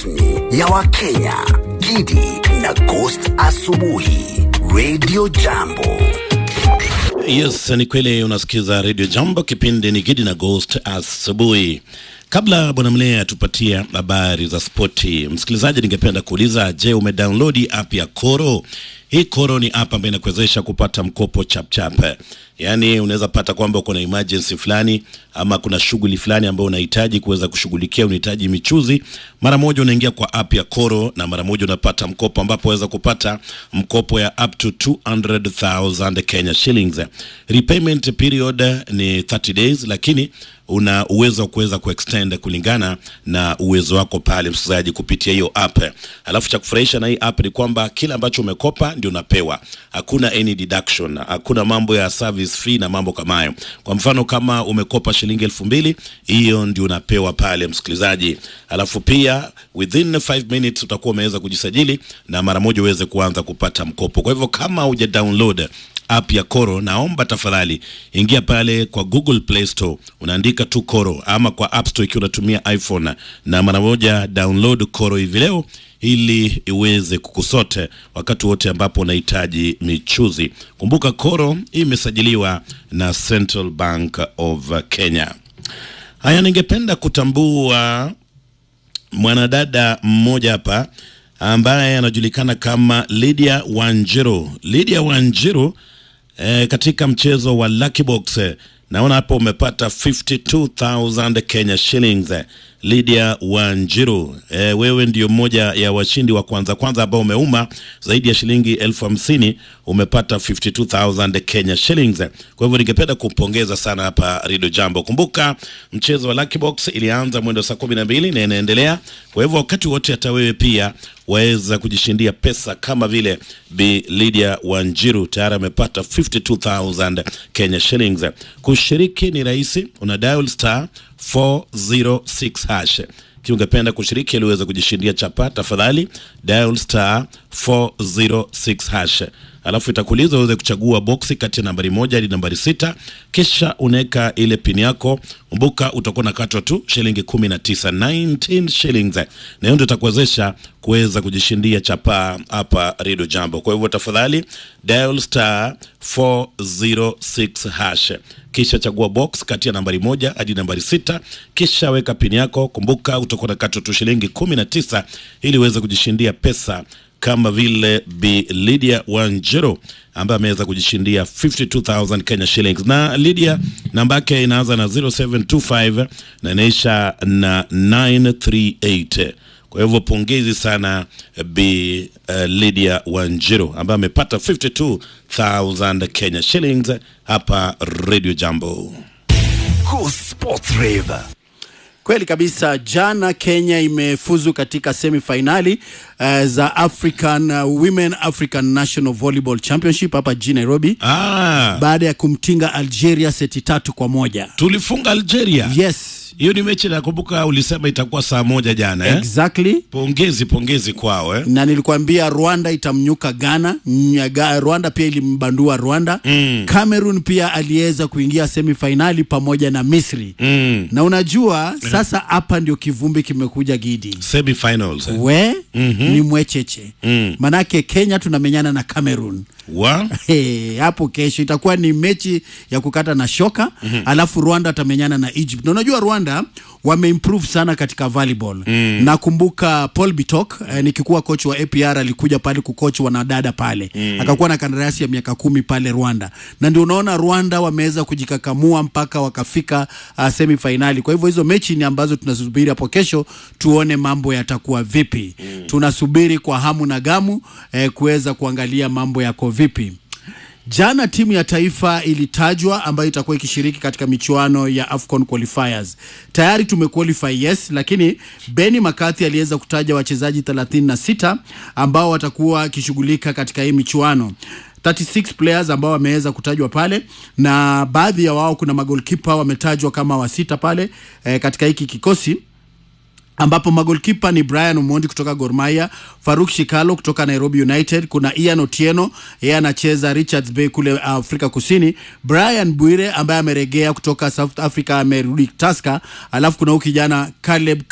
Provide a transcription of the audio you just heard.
rasmi ya Wakenya, Gidi na Ghost Asubuhi, Radio Jambo. Yes, ni kweli unasikiza Radio Jambo, kipindi ni Gidi na Ghost asubuhi. Kabla bwana Mlee atupatia habari za spoti, msikilizaji, ningependa kuuliza, je, umedownload app ya Koro? Hii Koro ni app ambayo inakuwezesha kupata mkopo chapchap. Yaani unaweza pata kwamba uko na emergency fulani ama kuna shughuli fulani ambayo unahitaji kuweza kushughulikia, unahitaji michuzi, mara moja unaingia kwa app ya Koro na mara moja unapata mkopo, ambapo waweza kupata mkopo ya up to 200,000 Kenya shillings. Repayment period ni 30 days, lakini una uwezo wa kuweza kuextend kulingana na uwezo wako pale, msikilizaji, kupitia hiyo app. Alafu cha kufurahisha na hii app ni kwamba kila ambacho umekopa ndio unapewa, hakuna any deduction, hakuna mambo ya service fee na mambo kama hayo. Kwa mfano kama umekopa shilingi elfu mbili hiyo ndio unapewa pale, msikilizaji. Alafu pia within 5 minutes utakuwa umeweza kujisajili na mara moja uweze kuanza kupata mkopo. Kwa hivyo kama huja download app ya Koro, naomba tafadhali ingia pale kwa Google Play Store, unaandika tu Koro, ama kwa App Store ikiwa unatumia iPhone, na mara moja download Koro hivi leo ili iweze kukusote wakati wote ambapo unahitaji michuzi. Kumbuka Koro imesajiliwa na Central Bank of Kenya. Haya, ningependa kutambua mwanadada mmoja hapa ambaye anajulikana kama Lydia Wanjiru. Lydia Wanjiru eh, katika mchezo wa Lucky Box eh, naona hapo umepata 52000 Kenya shillings. Lydia Wanjiru, eh, wewe ndio mmoja ya washindi wa kwanza kwanza ambao umeuma zaidi ya shilingi elfu hamsini umepata 52000 Kenya shillings. Kwa hivyo ningependa kumpongeza sana hapa Radio Jambo. Kumbuka mchezo wa Lucky Box ilianza mwendo saa kumi na mbili na inaendelea. Kwa hivyo wakati wote hata wewe pia waweza kujishindia pesa kama vile Bi Lydia Wanjiru tayari amepata 52000 Kenya shillings. Kushiriki ni rahisi, una dial star 406 hash. Ikiwa ungependa kushiriki ili uweze kujishindia chapa, tafadhali dial star 406 hash, alafu itakuuliza uweze kuchagua boksi kati ya nambari moja hadi nambari sita, kisha unaweka ile pin yako. Kumbuka utakuwa nakatwa tu shilingi 19 19 shillings, na hiyo ndio itakuwezesha kuweza kujishindia chapa hapa Radio Jambo. Kwa hivyo tafadhali dial star 406 hash kisha chagua box kati ya nambari moja hadi nambari sita kisha weka pini yako. Kumbuka utakuwa na kato tu shilingi 19 ili uweze kujishindia pesa kama vile Bi Lydia Wanjiru ambaye ameweza kujishindia 52000 Kenya shillings. Na Lydia namba yake inaanza na 0725 na inaisha na 938. Kwa hivyo pongezi sana Bi uh, Lydia Wanjiru ambaye amepata 52000 Kenya shillings hapa Radio Jambo. Go Sports Rave. Kweli kabisa. Jana Kenya imefuzu katika semifinali uh, za African uh, Women African National Volleyball Championship hapa jijini Nairobi Ah, baada ya kumtinga Algeria seti tatu kwa moja. tulifunga Algeria. Yes, Hiyo ni mechi nakumbuka ulisema itakuwa saa moja jana eh? exactly. Pongezi pongezi kwao eh? na nilikuambia Rwanda itamnyuka Ghana. Nyaga, Rwanda pia ilimbandua Rwanda. Mm. Cameroon pia aliweza kuingia semifinali pamoja na Misri. Mm. Na unajua sasa hapa ndio kivumbi kimekuja Gidi Semifinals eh? we ni mwecheche Mm. manake Kenya tunamenyana na Cameroon wa Hey, hapo kesho itakuwa ni mechi ya kukata na shoka mm-hmm. Alafu Rwanda atamenyana na Egypt, na unajua Rwanda wameimprove sana katika volleyball mm. Nakumbuka Paul Bitok eh, nikikuwa coach wa APR alikuja pale kucoach wanadada pale mm. Akakuwa na kandarasi ya miaka kumi pale Rwanda, na ndio unaona Rwanda wameweza kujikakamua mpaka wakafika uh, semifinali. Kwa hivyo hizo mechi ni ambazo tunasubiri hapo kesho tuone mambo yatakuwa vipi mm. Tunasubiri kwa hamu na gamu eh, kuweza kuangalia mambo yako vipi. Jana timu ya taifa ilitajwa ambayo itakuwa ikishiriki katika michuano ya AFCON qualifiers. Tayari tumequalify yes, lakini Benny McCarthy aliweza kutaja wachezaji 36 ambao watakuwa wakishughulika katika hii michuano. 36 players ambao wameweza kutajwa pale na baadhi ya wao kuna magolkipa wametajwa kama wasita pale eh, katika hiki kikosi ambapo magolkipa ni Brian Omondi kutoka Gor Mahia, Faruk Shikalo kutoka Nairobi United, kuna Ian Otieno yeye anacheza Richards Bay kule Afrika Kusini, Brian Bwire ambaye ameregea kutoka South Africa amerudi Tusker, alafu kuna huyu kijana Caleb